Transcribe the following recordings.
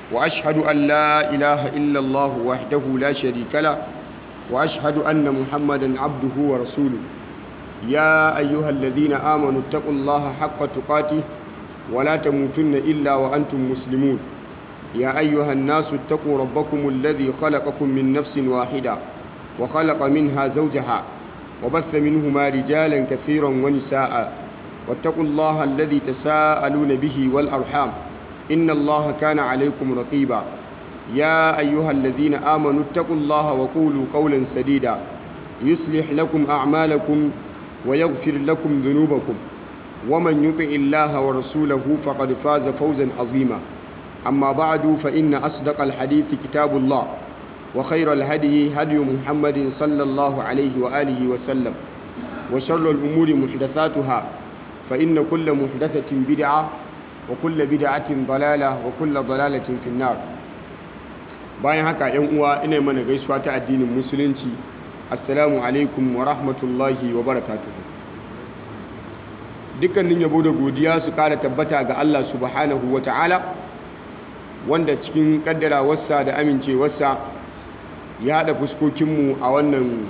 وأشهد أن لا إله إلا الله وحده لا شريك له وأشهد أن محمدا عبده ورسوله يا أيها الذين آمنوا اتقوا الله حق تقاته ولا تموتن إلا وأنتم مسلمون يا أيها الناس اتقوا ربكم الذي خلقكم من نفس واحدة وخلق منها زوجها وبث منهما رجالا كثيرا ونساء واتقوا الله الذي تساءلون به والأرحام إن الله كان عليكم رقيبا يا أيها الذين آمنوا اتقوا الله وقولوا قولا سديدا يصلح لكم أعمالكم ويغفر لكم ذنوبكم ومن يطع الله ورسوله فقد فاز فوزا عظيما أما بعد فإن أصدق الحديث كتاب الله وخير الهدي هدي محمد صلى الله عليه وآله وسلم وشر الأمور محدثاتها فإن كل محدثة بدعة وكل بدعة ضلالة وكل ضلالة في النار bayan haka yan uwa ina mana gaisuwa ta addinin musulunci assalamu alaikum wa rahmatullahi wa barakatuhu dukkanin yabo da godiya su kara tabbata ga Allah subhanahu wa ta'ala wanda cikin kaddarawarsa da amincewarsa ya haɗa fuskokinmu a wannan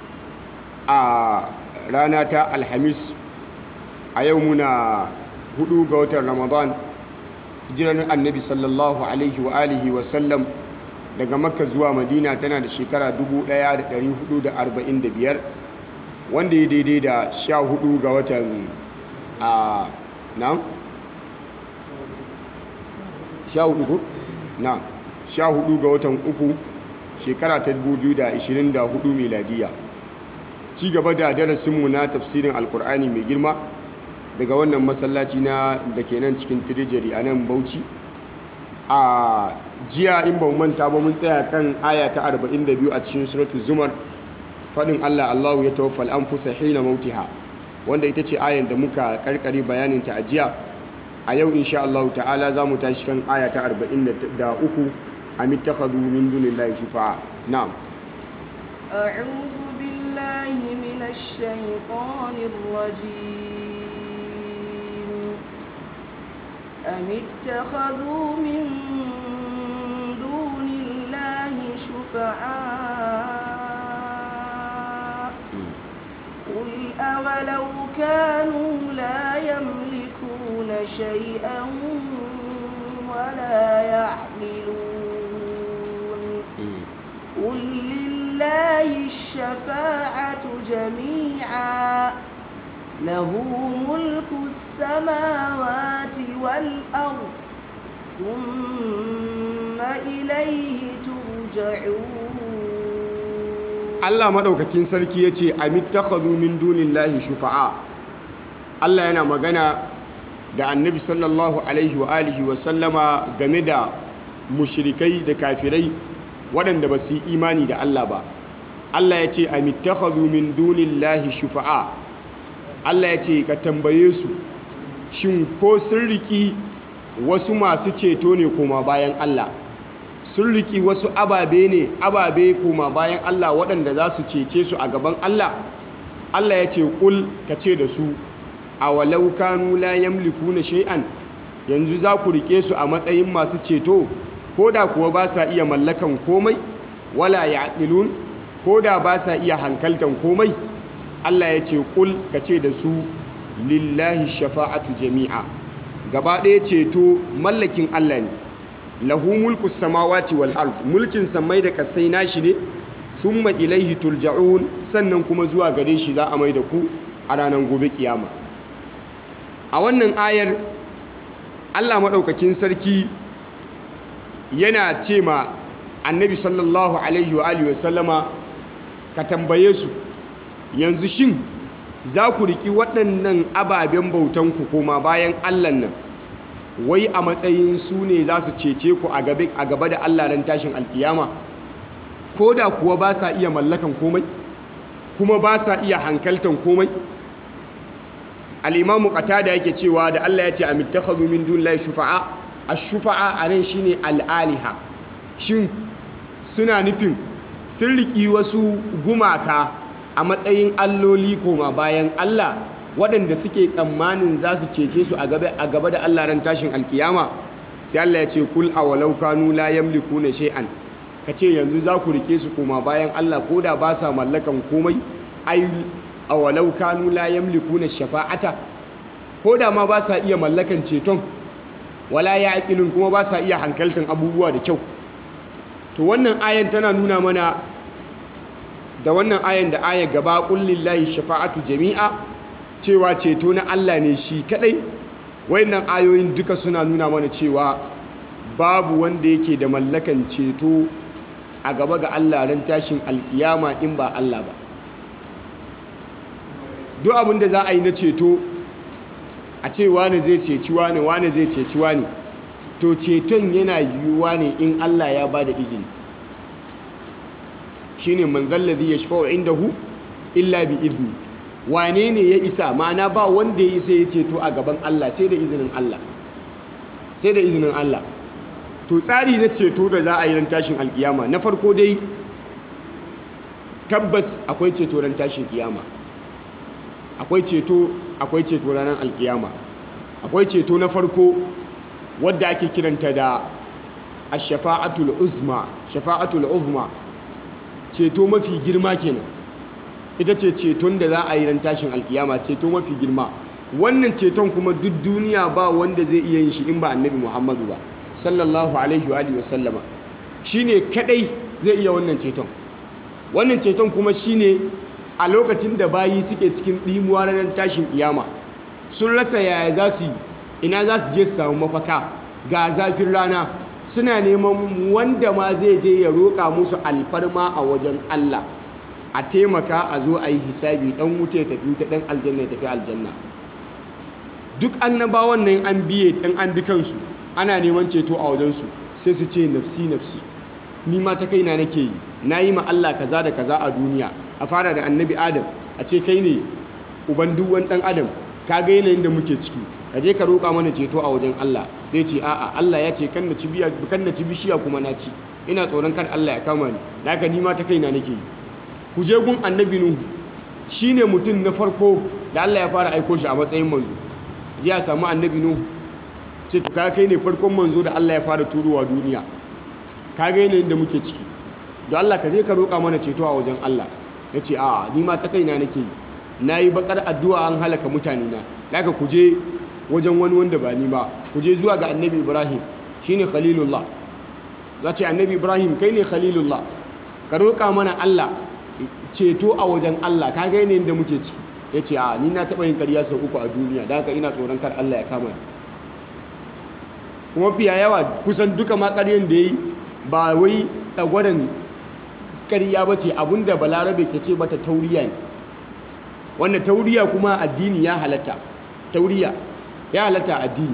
a rana ta alhamis a yau muna hudu ga watan ramadan hijirar annabi sallallahu alaihi wa alihi wasallam daga makka zuwa madina tana da shekara 1445 wanda ya daidai da 14 ga watan a na? 14 ko? na 14 ga watan uku shekara ta 2024 miladiya ci gaba da darasinmu na tafsirin alkur'ani mai girma daga wannan masallaci na da ke nan cikin tirijari a nan bauchi a jiya in ba manta ba mun tsaya kan aya ta 42 a cikin suratu zumar faɗin allah allahu ya tawaffal an fusa hina mautiha wanda ita ce ayan da muka karkare bayaninta a jiya a yau insha Allah ta'ala za mu tashi kan aya ta 43 am ittakhadhu min dunillahi shufa'a na'am a'udhu billahi minash shaitanir rajim am ittakhadhu min dunillahi shufa'a qul awalau kanu la yamlikuna shay'an ولا يعقلون قل لله الشفاعة جميعا له ملك السماوات والأرض ثم إليه ترجعون Allah madaukakin sarki yace amittakhadhu min dunillahi shufa'a Allah yana magana da annabi sallallahu alaihi wa alihi wa sallama game da mushrikai da kafirai waɗanda ba su yi imani da Allah ba Allah ya ce amittakhadhu min dunillahi shufa'a Allah ya ce ka tambaye su shin ko sun riki wasu masu ceto ne koma bayan Allah sun riki wasu ababe ne ababe koma bayan Allah waɗanda za su cece su a gaban Allah Allah ya ce kul ka ce da su a walau kanu la yamlikuna shay'an yanzu za ku rike su a matsayin masu ceto ko da kuwa ba sa iya mallakan komai wala ya'qilun ko da ba sa iya hankaltan komai Allah ya ce kul ka ce da su lillahi shafa'atu jami'a gaba ɗaya ceto mallakin Allah ne lahu mulku samawati wal ard mulkin samai da kasai nashi ne thumma ilaihi turja'un sannan kuma zuwa gare shi za a mai da ku a ranar gobe kiyama a wannan ayar Allah maɗaukakin sarki yana ce ma annabi sallallahu alaihi wa alihi wasallama ka tambaye su yanzu shin za ku riƙi waɗannan ababen bautanku koma bayan Allah nan wai a matsayin su ne za su cece ku a gaba da Allah ran tashin alkiyama ko da kuwa ba sa iya mallakan komai kuma ba sa iya hankaltan komai al'imamu qatada yake cewa da Allah ya ce a mittakhadhu min dunillahi shufa'a ash-shufa'a anan shine al'aliha shin suna nufin sun riki wasu gumaka a matsayin alloli koma bayan Allah waɗanda suke tsammanin za su cece su a gaba da Allah ran tashin alkiyama sai Allah ya ce kul awalau kanu la yamlikuna shay'an kace yanzu za ku rike su koma bayan Allah ko da ba sa mallakan komai ai awalau kanu la yamlikuna shafa'ata ko da ma ba sa iya mallakan ceton wala ya'qilun kuma ba sa iya hankaltan abubuwa da kyau to wannan ayan tana nuna mana da wannan ayan da aya gaba kullillahi shafa'atu jami'a cewa ceto na Allah ne shi kadai wayannan ayoyin duka suna nuna mana cewa babu wanda yake da mallakan ceto a gaba ga Allah ran tashin alkiyama in ba Allah ba duk abin da za a yi na ceto a ce wane zai ceci wane wane zai ceci wane to ceton yana yiwuwa ne in Allah ya ba da izini shine man zallazi yashfa'u indahu illa bi izni wane ne ya isa ma'ana ba wanda ya isa ya ceto a gaban Allah sai da izinin Allah sai da izinin Allah to tsari na ceto da za a yi ran tashin alkiyama na farko dai tabbas akwai ceto ran tashin kiyama akwai ceto akwai ceto ranar alkiyama akwai ceto na farko wadda ake kiranta da ash-shafa'atul uzma shafa'atul uzma ceto mafi girma kenan ita ce ceton da za a yi ran tashin alkiyama ceto mafi girma wannan ceton kuma duk duniya ba wanda zai iya yin shi in ba annabi muhammadu ba sallallahu alaihi wa sallama shine kadai zai iya wannan ceton wannan ceton kuma shine a lokacin da bayi suke cikin ɗimuwa ranar tashin kiyama sun rasa yaya za su yi ina za su je su samu mafaka ga zafin rana suna neman wanda ma zai je ya roƙa musu alfarma a wajen Allah a taimaka a zo a yi hisabi ɗan wuce tafi wuta ɗan aljanna ya tafi aljanna duk annabawan nan an biye ɗan an bi kansu ana neman ceto a wajensu sai su ce nafsi nafsi ni ma ta kaina nake yi na yi ma Allah kaza da kaza a duniya a fara da annabi adam a ce kai ne uban duk wani ɗan adam ka ga yanayin da muke ciki ka je ka roƙa mana ceto a wajen Allah zai ce a'a Allah ya ce kan na ci biya kan na ci bishiya kuma na ci ina tsoron kar Allah ya kama ni da haka ni ma ta kaina nake yi ku je gun annabi nuhu shine mutum na farko da Allah ya fara aiko shi a matsayin manzo je a samu annabi nuhu ce to ka kai ne farkon manzo da Allah ya fara turowa duniya ka ga yanayin da muke ciki don Allah ka je ka roƙa mana ceto a wajen Allah ya ce a'a ni ma ta kaina nake yi na yi bakar addu'a an halaka mutane na daga ku je wajen wani wanda ba ni ba ku je zuwa ga annabi ibrahim shine khalilullah za ce annabi ibrahim kai ne khalilullah ka roƙa mana allah ceto a wajen allah ka ga yanayin da muke ciki ya ce a ni na taɓa yin ƙarya sau uku a duniya da haka ina tsoron kar allah ya kama ni kuma fiya yawa kusan duka ma ƙaryan da ya yi ba wai tsagwaron ƙarya ba ce abinda balarabe ke ce bata tauriya ne wanda tauriya kuma addini ya halatta tauriya ya halatta addini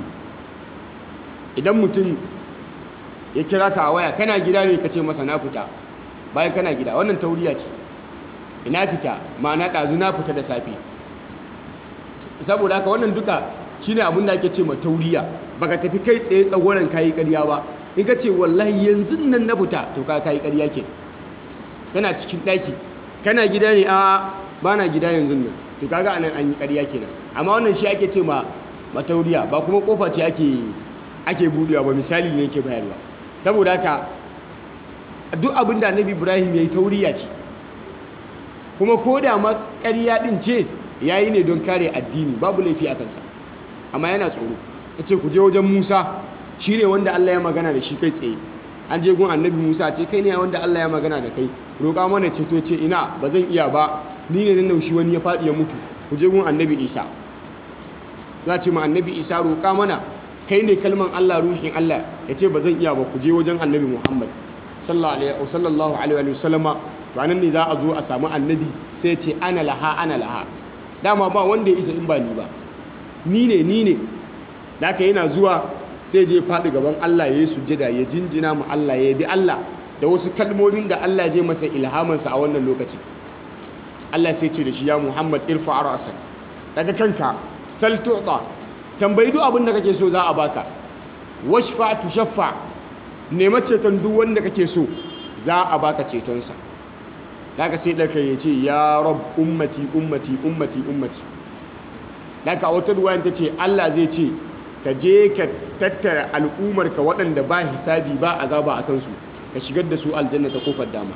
idan mutum ya kira ka a waya kana gida ne ka ce masa na fita bayan kana gida wannan tauriya ce ina fita ma'ana ɗazu na fita da safe saboda haka wannan duka shine abin da ake ce ma tauriya baka tafi kai tsaye tsagoran kayi ƙarya ba in ka ce wallahi yanzu nan na fita to ka kayi ƙarya ke kana cikin ɗaki kana gida ne a ba na gida yanzu nan to kaga anan an yi ƙarya kenan amma wannan shi ake ce ma matauriya ba kuma kofa ce ake ake budewa ba misali ne yake bayarwa saboda haka duk abin da annabi ibrahim ya yi tauriya ce kuma ko da ma ƙarya ɗin ce ya yi ne don kare addini babu laifi a kansa amma yana tsoro ya ce ku je wajen musa shi ne wanda allah ya magana da shi kai tsaye an je gun annabi musa ce kai ne wanda allah ya magana da kai roƙa mana ceto ce ina ba zan iya ba ni ne nan naushi wani ya faɗi ya mutu ku je gun annabi isa za ce ma annabi isa roƙa mana kai ne kalman allah ruhin allah ya ce ba zan iya ba ku je wajen annabi muhammad sallallahu alaihi wa sallama to anan ne za a zo a samu annabi sai ya ce ana laha ana laha dama ba wanda ya isa in ba ni ba ni ne ni ne da aka yana zuwa sai je faɗi gaban allah ya yi sujjada ya jinjina mu allah ya bi allah da wasu kalmomin da allah zai masa ilhamansa a wannan lokacin Allah sai ce da shi ya Muhammad irfa ra'sak daga kanka sal tu'ta tambayi duk abin da kake so za a baka washfa tushaffa nema ceton duk wanda kake so za a baka ceton sa daga sai daga ya ce ya rab ummati ummati ummati ummati daga wata ruwayan ta ce Allah zai ce ka je ka tattara al'ummarka waɗanda ba hisabi ba azaba a kansu ka shigar da su aljanna ta kofar dama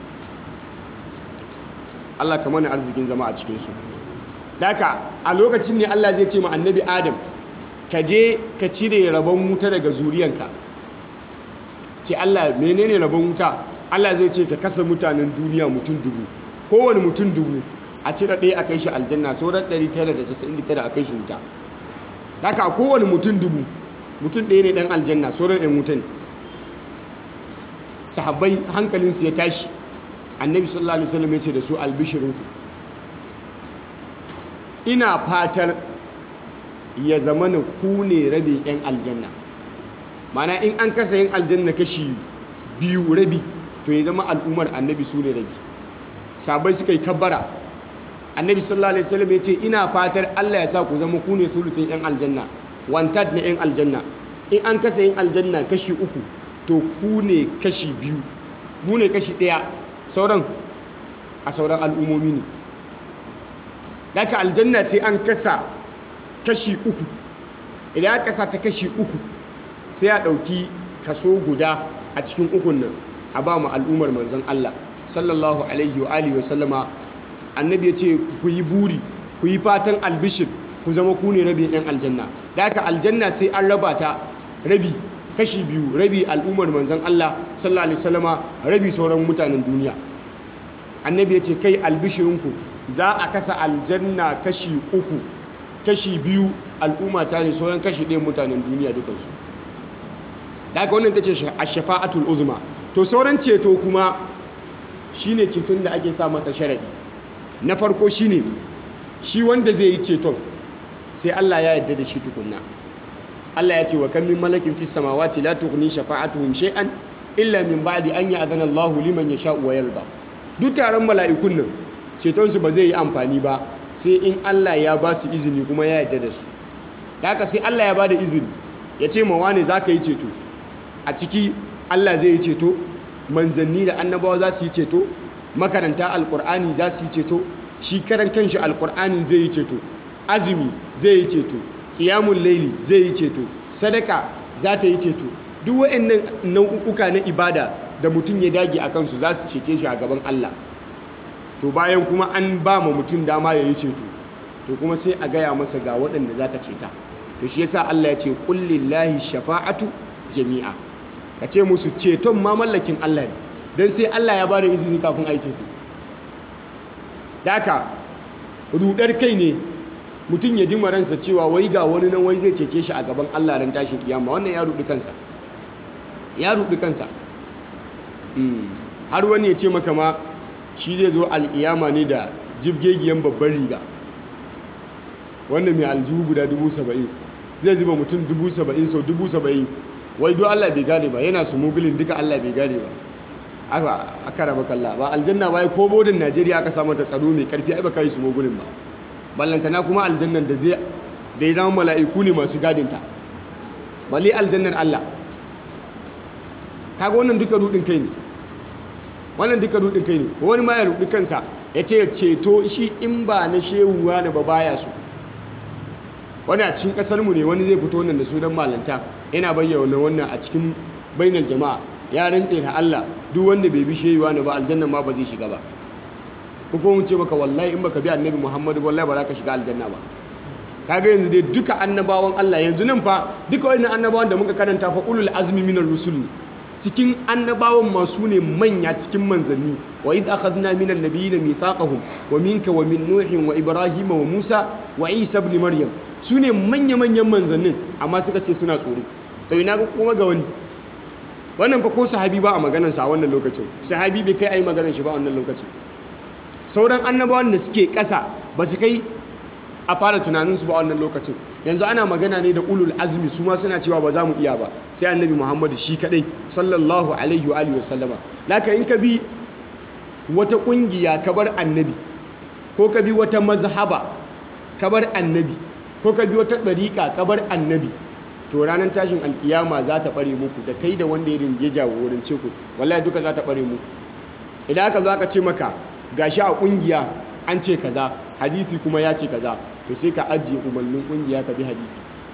Allah ka mana arzikin zama a cikinsu daka a lokacin ne Allah zai ce ma annabi Adam ka je ka cire rabon wuta daga zuriyanka ce Allah menene rabon wuta Allah zai ce ka kasa mutanen duniya mutum dubu kowane mutum dubu a cire ɗaya a kai shi aljanna sauran 999 a kai shi wuta haka kowane mutum dubu mutum ɗaya ne ɗan aljanna sauran ɗan wuta ne sahabbai hankalinsu ya tashi annabi sallallahu alaihi wasallam ya ce da su albishirinku ina fatar ya zama na ku ne rabe 'yan aljanna mana in an kasa yin aljanna kashi biyu rabi to ya zama al'ummar annabi su ne rabi sabai suka yi kabbara annabi sallallahu alaihi wasallam ya ce ina fatar Allah ya sa ku zama ku ne sulusin 'yan aljanna wanted na 'yan aljanna in an kasa yin aljanna kashi uku to ku ne kashi biyu mu ne kashi ɗaya sauran a sauran al'ummomi ne daga aljanna sai an kasa kashi uku idan aka kasa ta kashi uku sai a ɗauki kaso guda a cikin ukun nan a ba mu al'ummar manzon Allah sallallahu alaihi wa alihi wa sallama annabi ya ce ku yi buri ku yi fatan albishir ku zama ku ne rabin yan aljanna daga aljanna sai an raba ta rabi kashi biyu rabi al'ummar manzon Allah sallallahu alaihi wasallama rabi sauran mutanen duniya annabi ya ce kai albishirinku za a kasa aljanna kashi uku kashi biyu al'umma ta ne sauran kashi ɗaya mutanen duniya dukansu daga wannan ta ce a shafa'atul uzma to sauran ceto kuma shine ceton da ake sa masa sharadi na farko shine shi wanda zai yi ceton sai Allah ya yarda da shi tukunna Allah ya ce wa kan min malakin fis samawati la tughni shafa'atuhum shay'an illa min ba'di an ya'zana Allahu liman yasha'u wa yarda duk taron mala'ikun nan ceton su ba zai yi amfani ba sai in Allah ya ba su izini kuma ya yarda da su haka sai Allah ya ba da izini ya ce ma wane zaka yi ceto a ciki Allah zai yi ceto manzanni da annabawa za su yi ceto makaranta alqur'ani za su yi ceto shi karan kanshi alqur'ani zai yi ceto azumi zai yi ceto ƙiyamun laili zai yi ceto sadaka za ta yi ceto duk waɗannan nau'uka na ibada da mutum ya dage a kansu za su cece shi a gaban Allah to bayan kuma an ba ma mutum dama ya yi ceto to kuma sai a gaya masa ga waɗanda za ka ceta to shi yasa Allah ya ce kullillahi shafa'atu jami'a ka ce musu ceton ma mallakin Allah ne don sai Allah ya ba da izini kafin a yi ceto daka rudar kai ne mutum ya dima ransa cewa wai ga wani nan wai zai cece shi a gaban Allah ran tashin kiyama wannan ya rudi kansa ya rudi kansa har wani ya ce maka ma shi zai zo alkiyama ne da jibgegiyan babban riga wanda mai aljihu guda dubu saba'in zai zuba mutum dubu saba'in sau dubu saba'in wai do Allah bai gane ba yana su mugulin duka Allah bai gane ba aka aka raba kalla ba aljanna ba ko bodin Najeriya aka samu ta tsaro mai karfi ai ba kai su mugulin ba ballantana kuma aljannan da zai da ya zama mala'iku ne masu gadinta balle aljannan Allah kaga wannan duka rudin kai ne wannan duka rudin kai ne wani ma ya rudi kansa ya ce ceto shi in ba na shehuwa na ba baya su wani a cikin kasar mu ne wani zai fito wannan da sunan malanta yana bayyana wannan a cikin bainar jama'a ya rantse da Allah duk wanda bai bi shehuwa na ba aljannan ma ba zai shiga ba ko kuma ce maka wallahi in baka bi annabi Muhammadu wallahi ba za ka shiga aljanna ba kaga yanzu dai duka annabawan Allah yanzu nan fa duka wannan annabawan da muka karanta fa ulul azmi minar rusul cikin annabawan masu ne manya cikin manzanni wa id akhadna minal nabiyina mithaqahum wa minka wa min nuhin wa ibrahim wa musa wa isa ibn maryam su ne manya manyan manzannin amma suka ce suna tsoro to ina ga kuma ga wani wannan fa ko sahabi ba a maganar sa a wannan lokacin sahabi bai kai ayi maganar shi ba a wannan lokacin sauran annabawan da suke ƙasa ba su kai a fara tunaninsu ba wannan lokacin yanzu ana magana ne da ulul azmi su ma suna cewa ba za mu iya ba sai annabi muhammadu shi kadai sallallahu alaihi wa alihi wasallama laka in ka bi wata kungiya ka bar annabi ko ka bi wata mazhaba ka bar annabi ko ka bi wata ɗariƙa ka bar annabi to ranar tashin alkiyama za ta ɓare muku da kai da wanda ya rinje jagorance ku wallahi duka za ta ɓare muku idan aka zo aka ce maka gashi a kungiya an ce kaza hadisi kuma ya ce kaza to sai ka ajiye umarnin kungiya ka bi hadisi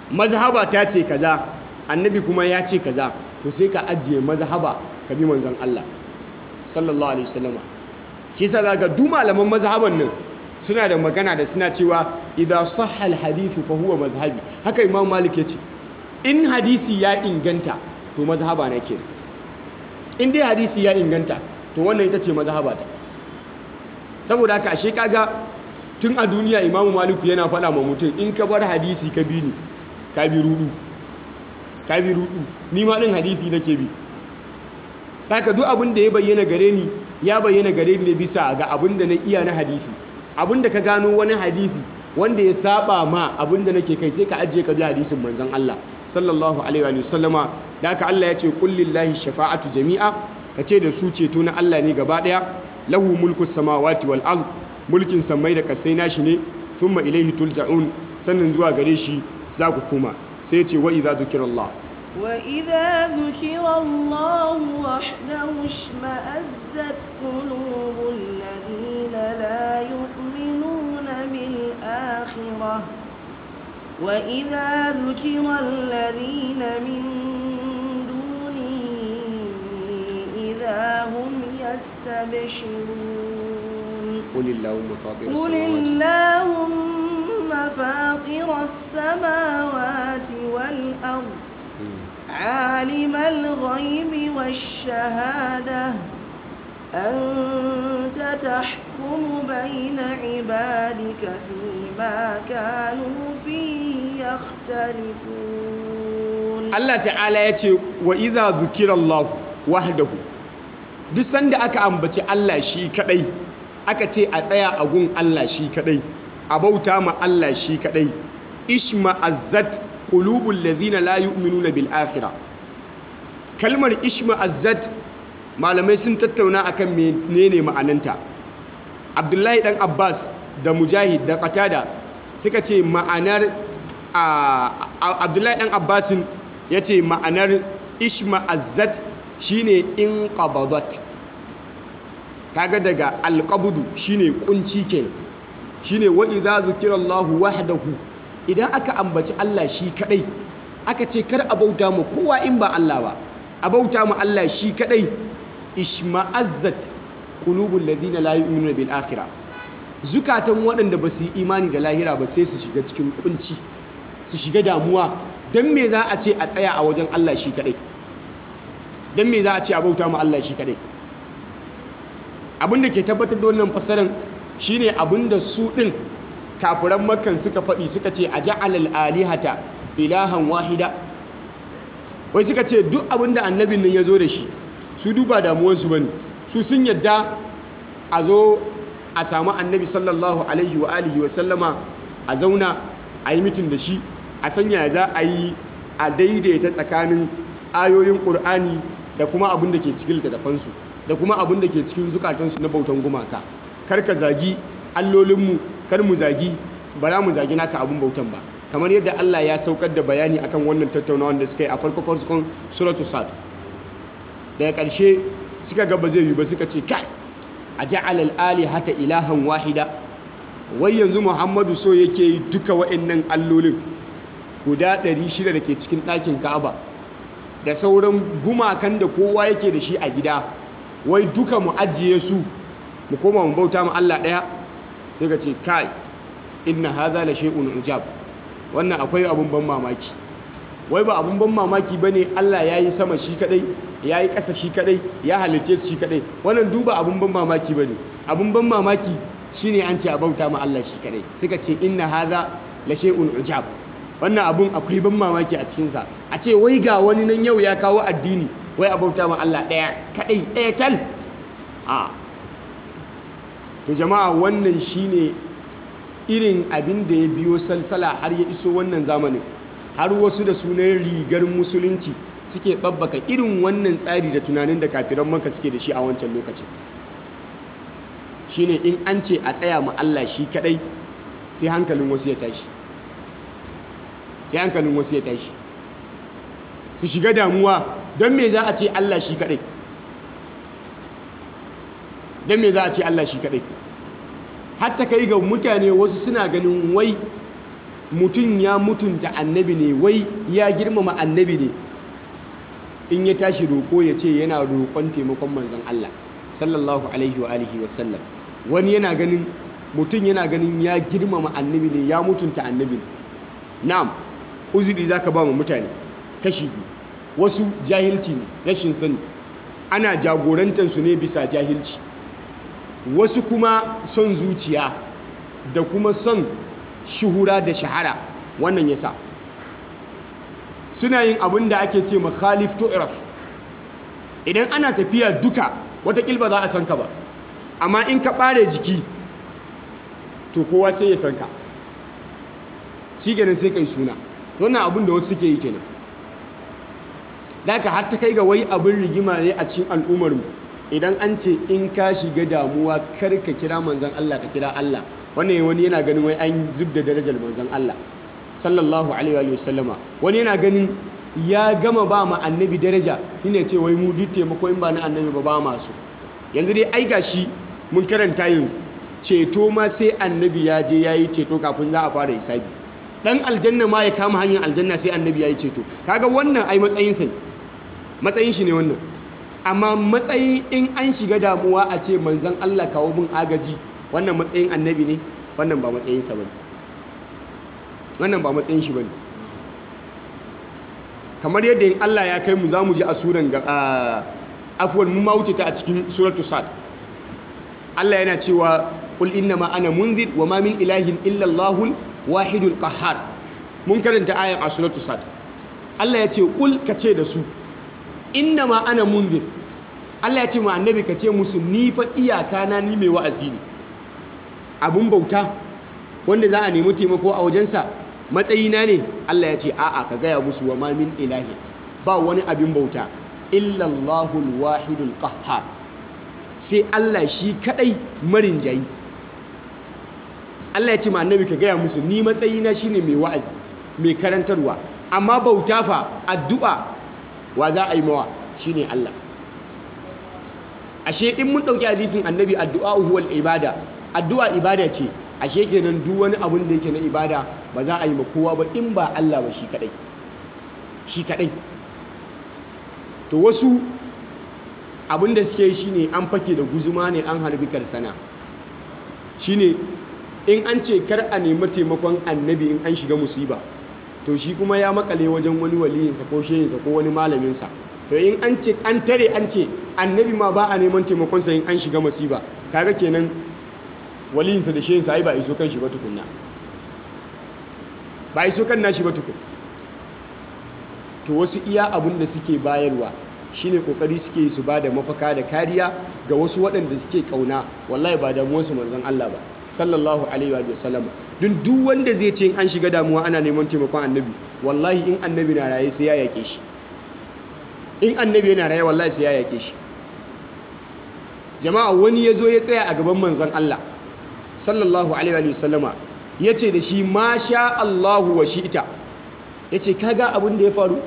mazhaba ta ce kaza annabi kuma ya ce kaza to sai ka ajiye mazhaba ka bi manzon Allah sallallahu alaihi wasallama shi yasa zaka duk malaman mazhaban nan suna da magana da suna cewa idan sahha alhadithu fa huwa mazhabi haka imam malik ya ce in hadisi ya inganta to mazhaba na ke in dai hadisi ya inganta to wannan ita ce mazhaba ta saboda haka ashe kaga tun a duniya imamu maliku yana faɗa ma mutum in ka bar hadisi ka bi ni ka bi rudu ka bi rudu ni ma din hadisi nake bi saka duk abin da ya bayyana gare ni ya bayyana gare ni ne bisa ga abin da na iya na hadisi abin da ka gano wani hadisi wanda ya saba ma abin da nake kai sai ka ajiye ka bi hadisin manzon Allah sallallahu alaihi wa sallama da haka Allah ya ce qul lillahi shafa'atu jami'a kace da su ceto na Allah ne gaba daya lahu mulku samawati wal ard mulkin samai da kasai nashi ne thumma ilaihi tulja'un sannan zuwa gare shi za ku koma sai ce wa idza zikirallah وإذا ذكر الله وحده اشمأزت قلوب الذين لا يؤمنون بالآخرة وإذا ذكر الذين من دونه إذا هم يستبشرون قل اللهم فاطر قل السماوات اللهم فاطر السماوات والأرض عالم الغيب والشهادة أنت تحكم بين عبادك فيما كانوا فيه يختلفون Allah ta'ala ya ce wa iza zukirallahu wahdahu duk sanda aka ambaci Allah shi kadai aka ce a tsaya a gun Allah shi kadai a bauta ma Allah shi kadai ishma azzat qulubul ladhina la yu'minuna bil akhirah kalmar ishma azzat malamai sun tattauna akan menene ma'ananta Abdullahi dan Abbas da Mujahid da Qatada suka ce ma'anar Abdullahi dan Abbasin ya ce ma'anar ishma'azzat shine in qabadat kaga daga alqabdu shine kunci ke shine wa idza zukirallahu wahdahu idan aka ambaci Allah shi kadai aka ce kar a bauta mu kowa in ba Allah ba a bauta mu Allah shi kadai ishma'azzat qulubul ladina la yu'minuna bil akhirah zukatan waɗanda ba su yi imani da lahira ba sai su shiga cikin kunci su shiga damuwa don me za a ce a tsaya a wajen Allah shi kadai don me za a ce a bauta ma Allah shi kadai abinda ke tabbatar da wannan fasaran shine abinda su din kafiran makan suka faɗi suka ce a ja'alal alihata ilahan wahida wai suka ce duk abinda annabin nan ya zo da shi su duba damuwarsu bane su sun yadda a zo a samu annabi sallallahu alaihi wa alihi wa sallama a zauna a yi mitin da shi a sanya za a yi a daidaita tsakanin ayoyin ƙur'ani da kuma abin da ke cikin littattafansu da kuma abin da ke cikin zukatansu na bautan gumaka kar ka zagi allolinmu kar mu zagi ba za mu zagi naka abin bautan ba kamar yadda Allah ya saukar da bayani akan wannan tattaunawa da suka yi a farko farkon suratu sad daga ƙarshe suka ga ba zai yi ba suka ce kai a ja'ala al-alihata ilahan wahida wai yanzu Muhammadu so yake yi duka wa'annan allolin guda 600 da ke cikin ɗakin Ka'aba da sauran gumakan da kowa yake da shi a gida wai duka mu ajiye su mu koma mu bauta mu Allah ɗaya sai ka ce kai inna hadha la shay'un ujab wannan akwai abun ban mamaki wai ba abun ban mamaki bane Allah yayi sama shi kadai yayi ƙasa shi kadai ya halitte shi kadai wannan duba abun ban mamaki bane abun ban mamaki shine an ce a bauta ma Allah shi kadai suka ce inna hadha la shay'un ujab wannan abun akwai ban mamaki a cikin sa a ce wai ga wani nan yau ya kawo addini wai a bauta ma Allah daya kadai daya tal a to jama'a wannan shine irin abin da ya biyo salsala har ya iso wannan zamanin har wasu da sunan rigar musulunci suke babbaka irin wannan tsari da tunanin da kafiran maka suke da shi a wancan lokacin shine in an ce a tsaya ma Allah shi kadai sai hankalin wasu ya tashi sai hankalin wasu ya tashi su shiga damuwa don me za a ce Allah shi kadai don me za a ce Allah shi kadai hatta kai ga mutane wasu suna ganin wai mutum ya mutunta annabi ne wai ya girmama annabi ne in ya tashi roƙo ya ce yana roƙon taimakon manzon Allah sallallahu alaihi wa alihi wa sallam wani yana ganin mutum yana ganin ya girmama annabi ne ya mutunta annabi ne na'am uzuri zaka ba mu mutane kashi biyu wasu jahilci ne rashin sani ana jagorantar su ne bisa jahilci wasu kuma son zuciya da kuma son shuhura da shahara wannan yasa suna yin abin da ake ce ma khalif tu'raf idan ana tafiya duka watakil ba za a san ka ba amma in ka ɓare jiki to kowa sai ya san ka shi kenan sai kai suna wannan abin da wasu suke yi kenan daga har ta kai ga wai abin rigima ne a cikin al'ummarmu idan an ce in ka shiga damuwa kar ka kira manzon Allah ka kira Allah wannan wani yana ganin wai an zub da darajar manzon Allah sallallahu alaihi wa sallama wani yana ganin ya gama ba ma annabi daraja shine ce wai mu duk taimako in ba na annabi ba ba masu yanzu dai ai gashi mun karanta yanzu ceto ma sai annabi ya je yayi ceto kafin za a fara hisabi dan aljanna ma ya kama hanyar aljanna sai annabi yayi ceto kaga wannan ai matsayin sa matsayin shi ne wannan amma matsayin in an shiga damuwa a ce manzon Allah kawo bin agaji wannan matsayin annabi ne wannan ba matsayin sa bane wannan ba matsayin shi bane kamar yadda in Allah ya kai mu zamu ji a suran ga afwan mun ma wuce ta a cikin suratu sad Allah yana cewa qul innama ana munzir wa ma min ilahin illa Allahul wahidul qahhar mun karanta ayan a suratu sad Allah ya ce qul kace da su innama ana munzir Allah ya ce ma annabi kace musu ni fa iyaka na ni mai wa'azi ne abun bauta wanda za a nemi taimako a wajensa matsayina ne Allah ya ce a'a ka gaya musu wa ma min ilahi ba wani abin bauta illallahul wahidul qahhar sai Allah shi kadai marin jayi Allah ya ce ma annabi ka gaya musu ni matsayina shine mai wa'azi mai karantarwa amma bauta fa addu'a wa za a yi mawa shine Allah ashe in mun dauki hadisin annabi addu'a huwal ibada addu'a ibada ce ashe kenan duk wani abun da yake na ibada ba za a yi ma kowa ba in ba Allah ba shi kadai shi kadai to wasu abin da suke shine an fake da guzuma ne an harbi karsana shine in an ce kar a nemi taimakon annabi in an shiga musiba to shi kuma ya makale wajen wani waliyinsa ko shehinsa ko wani malaminsa to in an ce an tare an ce annabi ma ba a neman taimakonsa in an shiga musiba kaga kenan waliyinsa da shehinsa ai ba iso kan shi ba tukunna ba iso kan nashi ba tukun to wasu iya abun da suke bayarwa shine kokari suke su ba da mafaka da kariya ga wasu waɗanda suke kauna wallahi ba damuwarsu manzon Allah ba sallallahu alaihi wa sallam dun duk wanda zai ce an shiga damuwa ana neman taimakon annabi wallahi in annabi na raye sai ya yake shi in annabi yana raye wallahi sai ya yake shi jama'a wani ya zo ya tsaya a gaban manzon Allah sallallahu alaihi wa sallama ya ce da shi ma sha Allahu wa shi'ita ya ce kaga abin da ya faru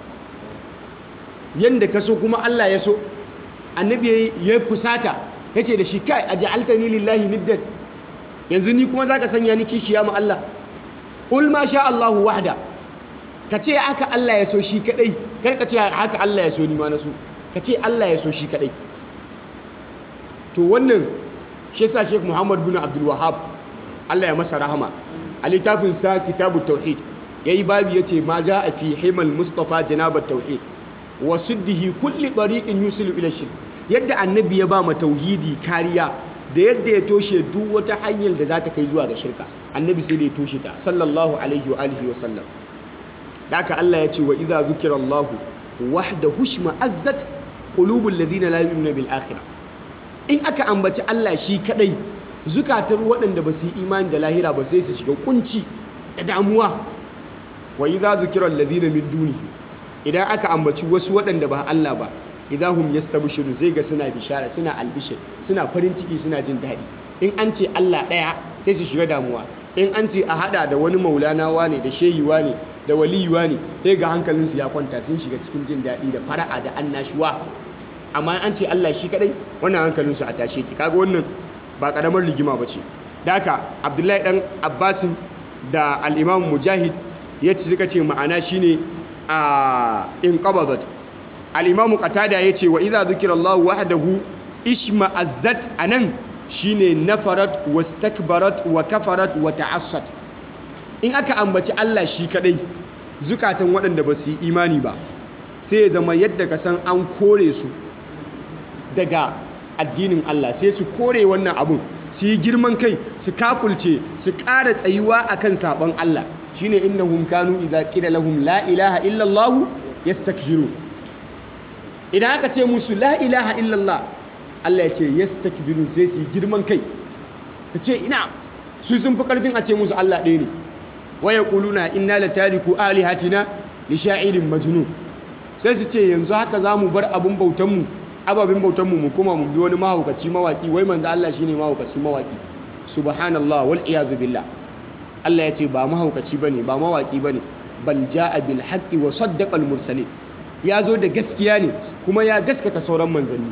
yadda ka so kuma Allah ya so annabi ya fusata ya ce da shi kai a ja'altani lillahi niddan yanzu ni kuma za ka sanya ni kishiya ma Allah ƙul ma sha Allahu wahda ka ce haka Allah ya so shi kadai kar ka ce haka Allah ya so ni ma na so ka ce Allah ya so shi kadai to wannan shi yasa Sheikh Muhammad bin Abdul Wahhab Allah ya masa rahama a littafin sa Kitabut Tauhid yayi babu yace ma a fi himal Mustafa janabat tauhid wa suddihi kulli tariqin yusilu ila shirk yadda annabi ya ba ma tauhidi kariya da yadda ya toshe duk wata hanyar da za ta kai zuwa ga shirka annabi sai da ya toshe ta sallallahu alaihi wa alihi wa sallam da haka Allah ya ce wa idza zukira Allah wahdahu shma'azzat qulubul ladina la yu'minuna bil akhirah in aka ambaci Allah shi kadai zukatar waɗanda ba su yi imani da lahira ba sai su shiga kunci da damuwa wa idza zukira alladhina min dunihi idan aka ambaci wasu waɗanda ba Allah ba idahum yastabshiru zai ga suna bishara suna albishir suna farin ciki suna jin daɗi in an ce Allah ɗaya sai su shiga damuwa in an ce a hada da wani maulana wane da shehi wane da waliyi wane sai ga hankalinsu ya kwanta sun shiga cikin jin daɗi da fara'a da annashuwa amma an ce Allah shi kadai wannan hankalinsu a tashe ki kaga wannan ba karamar rigima ba ce da haka abdullahi dan abbasin da al-imam mujahid ya ci suka ce ma'ana shine a in qabadat al-imam qatada yace wa idza dhukira Allah wahdahu ishma'azzat anan shine nafarat wastakbarat wa kafarat wa ta'assat in aka ambaci Allah shi kadai zukatan waɗanda ba su yi imani ba sai ya zama yadda ka san an kore su daga addinin Allah sai su kore wannan abun su yi girman kai su kafulce su ƙara tsayuwa akan sabon Allah shine innahum kanu idza qila lahum la ilaha illa Allah yastakbirun idan aka ce musu la ilaha illa Allah Allah ya ce yastakbirun sai su yi girman kai su ce ina su sun fi karfin a ce musu Allah ɗaya ne waya kuluna inna la tariku alihatina li sha'irin majnun sai su ce yanzu haka za mu bar abin bautanmu ababin bautanmu mu kuma mu bi wani mahaukaci mawaki wai manzo Allah shine mahaukaci mawaki subhanallah wal iyazu billah Allah ya ce ba mahaukaci bane ba mawaki bane bal jaa bil haqqi wa saddaqa al mursalin ya zo da gaskiya ne kuma ya gaskata sauran manzanni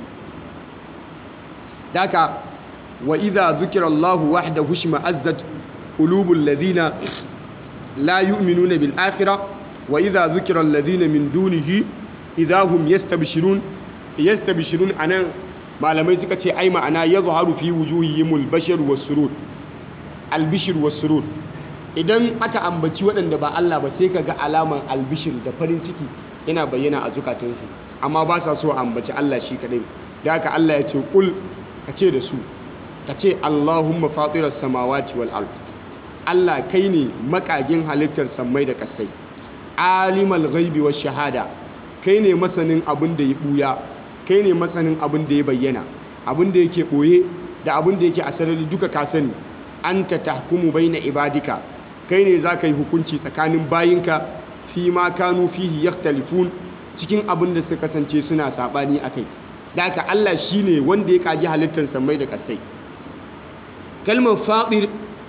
daka wa idza dhukira Allah wahdahu shma'azzat qulubul ladina la yu'minuna bil akhirah wa idha dhukira alladhina min dunihi idha hum yastabshirun yastabshirun anan malamai suka ce ai ma'ana yadhharu fi wujuhihimul bashar was-surur al-bishr was-surur idan aka ambaci waɗanda ba Allah ba sai kaga alaman albishir da farin ciki yana bayyana a zukatansu amma ba sa so a ambaci Allah shi kadai da haka Allah ya ce kul ka ce da su ka ce Allahumma fatiras samawati wal ard Allah kai ne makagin halittar sammai da kasai alimal ghaibi wa shahada kai ne masanin abin da ya buya kai ne masanin abin da ya bayyana abin da yake boye da abin da yake a sarari duka ka sani anta tahkumu baina ibadika kai ne zaka yi hukunci tsakanin bayinka fi ma kanu fihi yakhtalifun cikin abin da suka kasance suna sabani akai da haka Allah shine wanda ya kaji halittar sammai da kasai kalmar fadir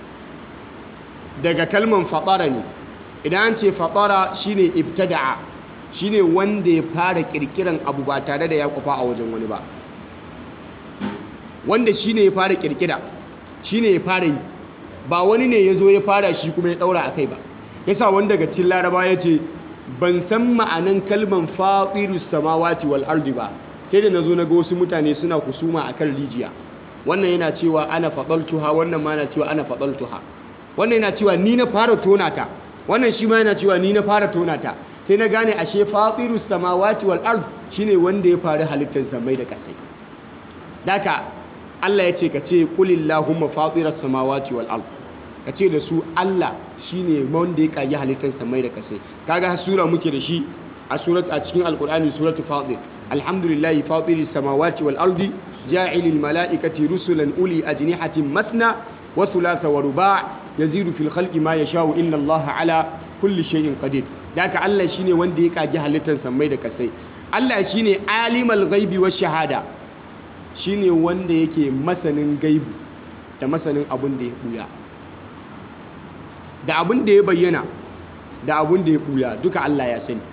daga kalman fatara ne idan an ce fatara shine ibtada'a shine wanda ya fara kirkiran abu ba tare da ya kufa a wajen wani ba wanda shine ya fara kirkira shine ya fara yi ba wani ne ya zo ya fara shi kuma ya daura a kai ba yasa wanda daga cikin laraba ya ce ban san ma'anan kalman fatiru samawati wal ardi ba sai da nazo na ga wasu mutane suna kusuma akan rijiya wannan yana cewa ana fadaltuha wannan ma yana cewa ana fadaltuha wannan yana cewa ni na fara tona ta wannan shi ma yana cewa ni na fara tona ta sai na gane ashe fatiru samawati wal ard shine wanda ya fara halittar samai da kasai daka Allah ya ce ka ce qulillahumma fatiras samawati wal ard ka ce da su Allah shine wanda ya kage halittar samai da kasai kaga sura muke da shi a surat a cikin alqur'ani suratu fatir alhamdulillahi fatiris samawati wal ardi ja'ilil mala'ikati rusulan uli ajnihatin mathna wa thulatha wa ruba' yazidu fil khalqi ma yasha'u inna Allaha ala kulli shay'in qadir daka Allah shine wanda ya kage halittar samai da kasai Allah shine alimal ghaibi wash shahada shine wanda yake masanin gaibu da masanin abin da ya buya da abin da ya bayyana da abin da ya buya duka Allah ya sani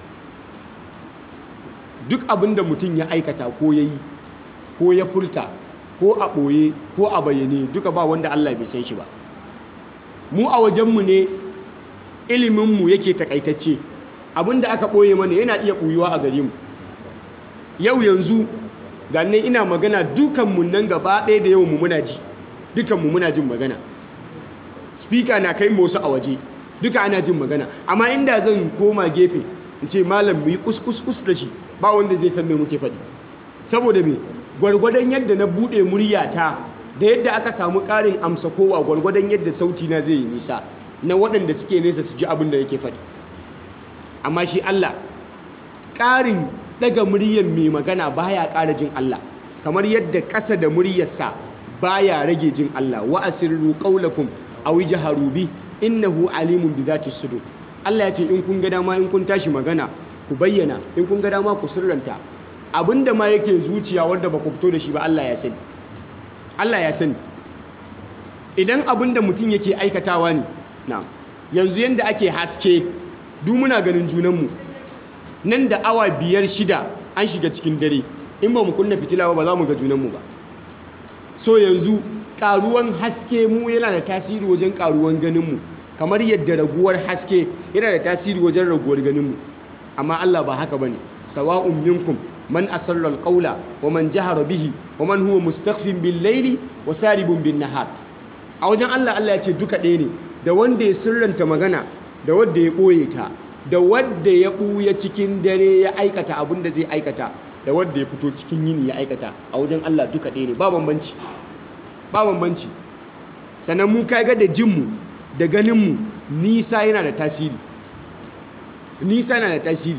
duk abin da mutum ya aikata ko ya yi ko ya furta ko a ɓoye ko a bayyane duka ba wanda Allah bai san shi ba mu a wajenmu ne iliminmu yake takaitacce abin da aka ɓoye mana yana iya ɓuyuwa a gare mu yau yanzu gane ina magana dukanmu nan gaba ɗaya da yau mu muna ji dukanmu muna jin magana speaker na kai wasu a waje duka ana jin magana amma inda zan koma gefe in ce malam mu yi kuskus da shi ba wanda zai san me muke faɗi saboda me gwargwadon yadda na buɗe muryata da yadda aka samu ƙarin amsa kowa gwargwadon yadda sauti na zai yi nisa na waɗanda suke nesa su ji abin da yake faɗi amma shi Allah ƙarin ɗaga muryar mai magana baya ƙara jin Allah kamar yadda ƙasa da muryarsa baya rage jin Allah wa asirru qawlakum aw jaharu bi innahu alimun bi dhati sudur Allah ya ce in kun ga dama in kun tashi magana ku bayyana in kun ga dama ku sirranta abinda ma yake zuciya wanda ba ku fito da shi ba Allah ya sani Allah ya sani idan abinda mutum yake aikatawa ne na yanzu yanda ake haske duk muna ganin junanmu nan da awa biyar shida an shiga cikin dare in ba mu kunna fitila ba za mu ga junanmu ba so yanzu karuwan haske mu yana da tasiri wajen karuwan ganinmu kamar yadda raguwar haske yana da tasiri wajen raguwar ganinmu amma Allah ba haka bane sawa'un minkum man asarra alqawla wa man jahara bihi wa man huwa mustakhfin bil layli wa saribun bin nahar a wajen Allah Allah ya ce duka ɗaya ne da wanda ya sirranta magana da wanda ya ɓoye ta da wanda ya ɓuya cikin dare ya aikata abin da zai aikata da wanda ya fito cikin yini ya aikata a wajen Allah duka ɗaya ne ba bambanci ba bambanci sannan mu kaga da jinmu da ganinmu nisa yana da tasiri nisa yana da tasiri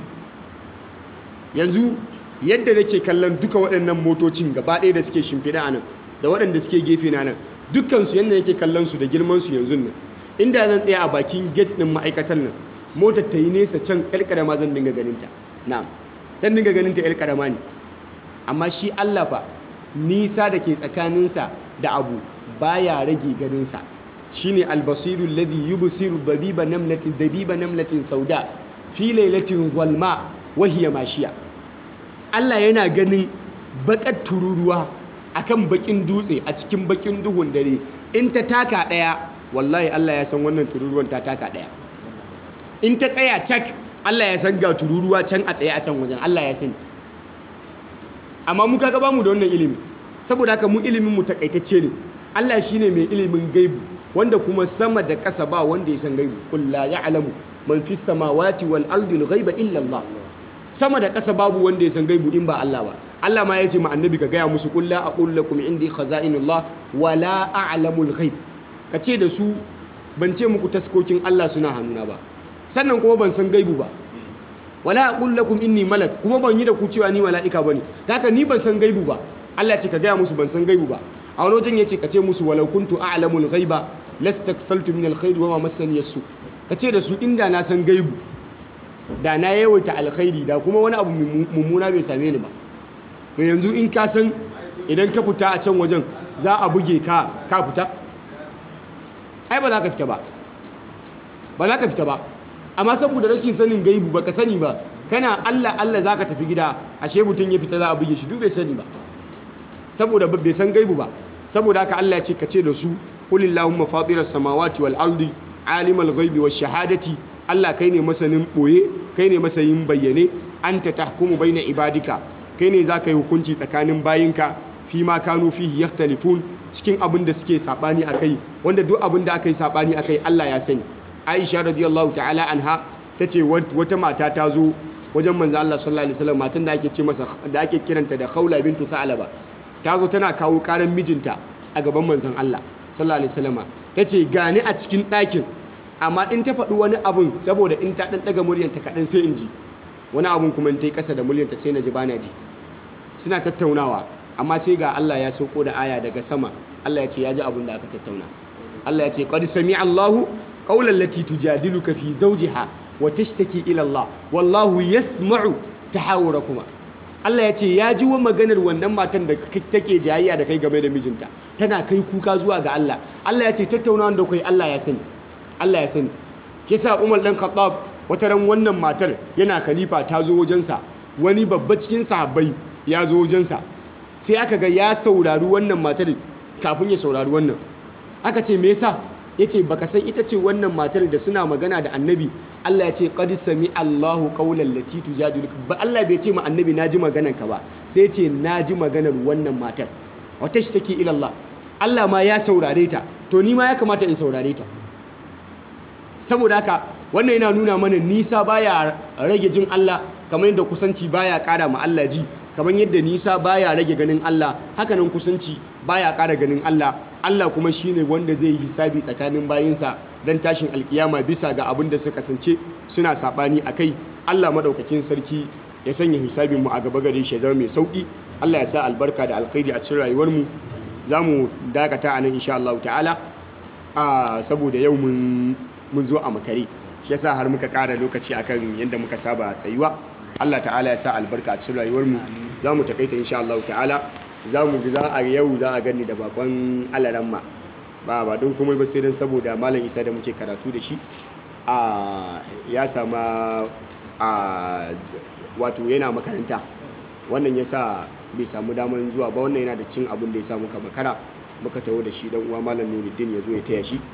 yanzu yadda nake kallon duka waɗannan motocin gaba ɗaya da suke shimfiɗa a nan da waɗanda suke gefe na nan dukkansu yadda nake kallon su da girmansu yanzu nan inda zan tsaya a bakin gate ɗin ma'aikatan nan motar ta yi nesa can ƴar ƙarama zan dinga ganinta na'am zan dinga ganinta ƴar ƙarama ne amma shi Allah fa nisa da ke tsakaninsa da abu baya rage ganinsa shine albasiru alladhi yubsiru dabiba namlatin dabiba namlatin sauda fi lailatin zalma wa hiya mashiya Allah yana ganin bakar tururuwa akan bakin dutse a cikin bakin duhun dare in ta taka daya wallahi Allah ya san wannan tururuwan ta taka daya in ta tsaya cak Allah ya san ga tururuwa can a tsaye a can wajen Allah ya sani amma mu kaga bamu da wannan ilimi saboda haka mu ilimin mu takaitacce ne Allah shine mai ilimin gaibu wanda kuma sama da ƙasa ba wanda ya san gaibu qul la ya'lamu man fis samawati wal ardi al ghaiba illa Allah sama da ƙasa babu wanda ya san gaibu in ba Allah ba Allah ma ya ce ma annabi ka gaya musu qul la aqul lakum indi khaza'inullah wa la a'lamul ghaib ka ce da su ban ce muku taskokin Allah suna hannuna ba sannan kuma ban san gaibu ba wala aqul lakum inni malak kuma ban yi da ku cewa ni mala'ika bane haka ni ban san gaibu ba Allah ce ka gaya musu ban san gaibu ba a wani wajen yace ka ce musu walau kuntu a'lamul ghaiba lastaksaltu min alkhairi wa ma massani yasu ka ce da su inda na san gaibu da na yawaita alkhairi da kuma wani abu mummuna bai same ni ba to yanzu in ka san idan ka fita a can wajen za a buge ka ka fita ai ba za ka fita ba ba za ka fita ba amma saboda rashin sanin gaibu ba ka sani ba kana Allah Allah za ka tafi gida ashe mutum ya fita za a buge shi duk bai sani ba saboda bai san gaibu ba saboda haka Allah ya ce ka ce da su qulillahumma fatiras samawati wal ardi alimal ghaibi wash shahadati Allah kai ne masanin boye kai ne masanin bayyane anta tahkumu baina ibadika kai ne za ka yi hukunci tsakanin bayinka fi ma kanu fihi yakhtalifun cikin abin da suke sabani akai wanda duk abin da aka yi sabani akai Allah ya sani Aisha radiyallahu ta'ala anha tace wata mata ta zo wajen manzo Allah sallallahu alaihi wasallam matan da ake ce masa da ake kiranta da Khawla bintu Sa'laba ta zo tana kawo karan mijinta a gaban manzon Allah sallallahu alaihi wasallam tace gani a cikin ɗakin amma in ta faɗi wani abun saboda in ta ɗan ɗaga muryanta kaɗan sai in ji wani abun kuma in ta yi ƙasa da muryanta sai na ji bana ji suna tattaunawa amma sai ga Allah ya sauko da aya daga sama Allah ya ce ya ji abun da aka tattauna Allah ya ce qad sami Allahu qawlan lati tujadiluka fi zawjiha wa tashtaki ila Allah wallahu yasma'u tahawurakuma Allah ya ce ya ji wa maganar wannan matan da take jayayya da kai game da mijinta tana kai kuka zuwa ga Allah Allah ya ce tattaunawa da kai Allah ya sani Allah ya sani kisa Umar dan Khattab wata ran wannan matar yana khalifa ta zo wajensa wani babba cikin sahabbai ya zo wajensa sai aka ga ya saurari wannan matar kafin ya saurari wannan aka ce me yasa yace baka san ita ce wannan matar da suna magana da annabi Allah ya ce qad sami Allahu qawlan lati tujadiluka ba Allah bai ce ma annabi naji maganar ka ba sai ce naji maganar wannan matar wata shi take ila Allah Allah ma ya saurare ta to ni ma ya kamata in saurare ta saboda haka wannan yana nuna mana nisa baya rage jin Allah kamar yadda kusanci baya kara ma Allah ji kamar yadda nisa baya rage ganin Allah hakanan kusanci baya kara ganin Allah Allah kuma shine wanda zai yi hisabi tsakanin bayinsa dan tashin alkiyama bisa ga abin da suka kasance suna sabani akai Allah madaukakin sarki ya sanya hisabin mu a gaba gare shi ya zama mai sauki Allah ya sa albarka da alkhairi a cikin rayuwar mu zamu dakata a nan insha Allah ta'ala a saboda yau mun mun zo a makare shi yasa har muka ƙara lokaci akan yadda muka saba tsayuwa Allah ta'ala ya sa albarka a cikin rayuwar mu zamu takaita insha Allah ta'ala zamu za a yau za a gani da bakon alaramma ba ba don komai ba sai dan saboda malam Isa da muke karatu da shi a ya sama a wato yana makaranta wannan yasa bai samu damar zuwa ba wannan yana da cin abin da ya sa muka makara muka taho da shi dan uwa malam Nuruddin ya zo ya taya shi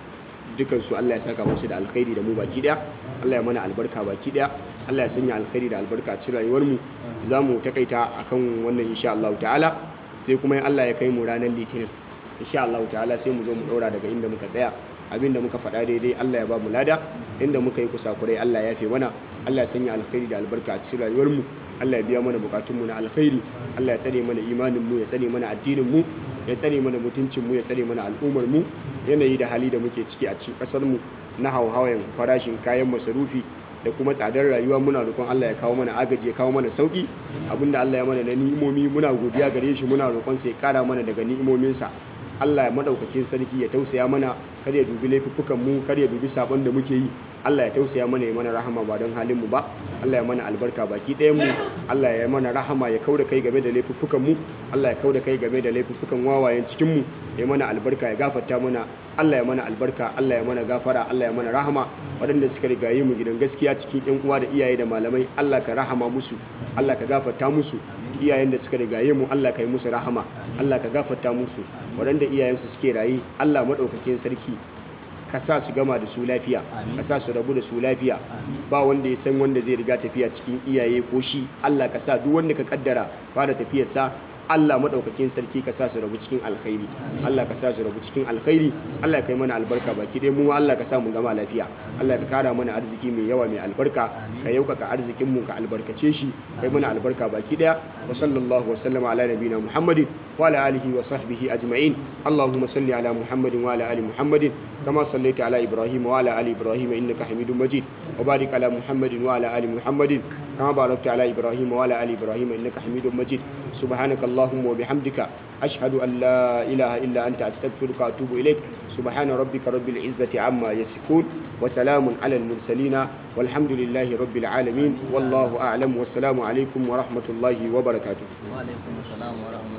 dukan su Allah ya saka musu da alkhairi da mu baki daya Allah ya mana albarka baki daya Allah ya sanya alkhairi da albarka a cikin rayuwar mu zamu takaita akan wannan insha Allah ta'ala sai kuma in Allah ya kai mu ranar litinin insha Allah ta'ala sai mu zo mu daura daga inda muka tsaya abinda muka faɗa daidai Allah ya ba mu lada inda muka yi kusakurai Allah ya fi mana Allah ya sanya alkhairi da albarka a cikin rayuwar mu Allah ya biya mana bukatun mu na alkhairi Allah ya tsare mana imanin mu ya tsare mana addinin mu ya tsare mana mutuncin mu ya tsare mana al'ummar mu yanayi da hali da muke ciki a cikin kasar mu na hauhawan farashin kayan masarufi da kuma tsadar rayuwa muna roƙon Allah ya kawo mana agaji ya kawo mana sauki abinda Allah ya mana na ni'imomi muna godiya gare shi muna roƙon sa ya kara mana daga ni'imominsa Allah ya madaukakin sarki ya tausaya mana kar ya dubi laifuffukan mu kar ya dubi sabon da muke yi Allah ya tausaya mana ya mana rahama ba don halin mu ba Allah ya mana albarka baki ɗayan mu Allah ya mana rahama ya kauda kai game da laifuffukan mu Allah ya kauda kai game da laifuffukan wawayen cikin mu ya mana albarka ya gafarta mana Allah ya mana albarka Allah ya mana gafara Allah ya mana rahama waɗanda suka rigaye mu gidan gaskiya cikin ƴan uwa da iyaye da malamai Allah ka rahama musu Allah ka gafarta musu iyayen da suka rigaye mu Allah ka yi musu rahama Allah ka gafarta musu waɗanda iyayensu suke raye Allah maɗaukakin sarki ka sa su gama da su lafiya ka sa su rabu da su lafiya ba wanda ya san wanda zai riga tafiya cikin iyaye ko shi Allah ka sa duk wanda ka kaddara fara tafiyarsa Allah madaukakin sarki ka sa su rabu cikin alkhairi Allah ka sa su rabu cikin alkhairi Allah ka yi mana albarka baki dai mu Allah ka sa mu gama lafiya Allah ka kara mana arziki mai yawa mai albarka ka yaukaka arzikin mu ka albarkace shi kai mana albarka baki daya wa sallallahu wa sallama ala nabiyina Muhammadin wa ala alihi wa sahbihi ajma'in Allahumma salli ala Muhammadin wa ala ali Muhammadin kama sallaita ala Ibrahim wa ala ali Ibrahim innaka Hamidum Majid wa barik ala Muhammadin wa ala ali Muhammadin kama barakta ala Ibrahim wa ala ali Ibrahim innaka Hamidum Majid سبحانك اللهم وبحمدك أشهد أن لا إله إلا أنت أستغفرك وأتوب إليك سبحان ربك رب العزة عما يصفون وسلام على المرسلين والحمد لله رب العالمين والله أعلم والسلام عليكم ورحمة الله وبركاته وعليكم السلام ورحمة